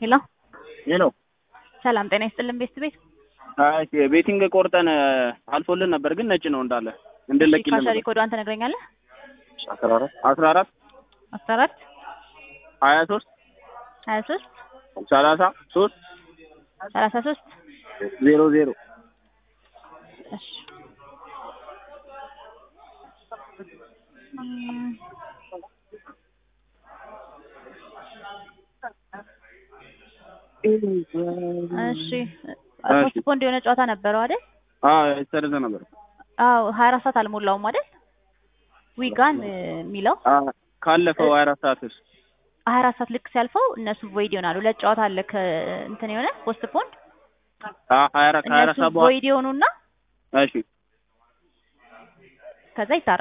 ሄሎ ሄሎ ሰላም ጤና ይስጥልን ቤስት ቤት አይ ቤቲንግ ቆርጠን አልፎልን ነበር፣ ግን ነጭ ነው እንዳለ እንድለቅልን ካሸሪ ኮዷን ትነግረኛለህ? አስራ አራት አስራ አራት አስራ አራት ሀያ ሶስት ሀያ ሶስት ሰላሳ ሶስት ሰላሳ ሶስት ዜሮ ዜሮ እሺ እም፣ እሺ ፖስትፖንድ የሆነ ጨዋታ ነበረው አይደል? የተሰረዘ ነበር። አዎ ሀያ አራት ሰዓት አልሞላውም አይደል? ዊጋን የሚለው አዎ፣ ካለፈው ሀያ አራት ሰዓት ውስጥ ሀያ አራት ሰዓት ልክ ሲያልፈው እነሱ ቮይድ ይሆናሉ። ሁለት ጨዋታ አለ ከእንትን የሆነ ፖስትፖንድ ሀያ አራት ሀያ አራት እነሱ ሰዓት በኋላ ቮይድ የሆኑና እሺ ከዛ ይታረማል።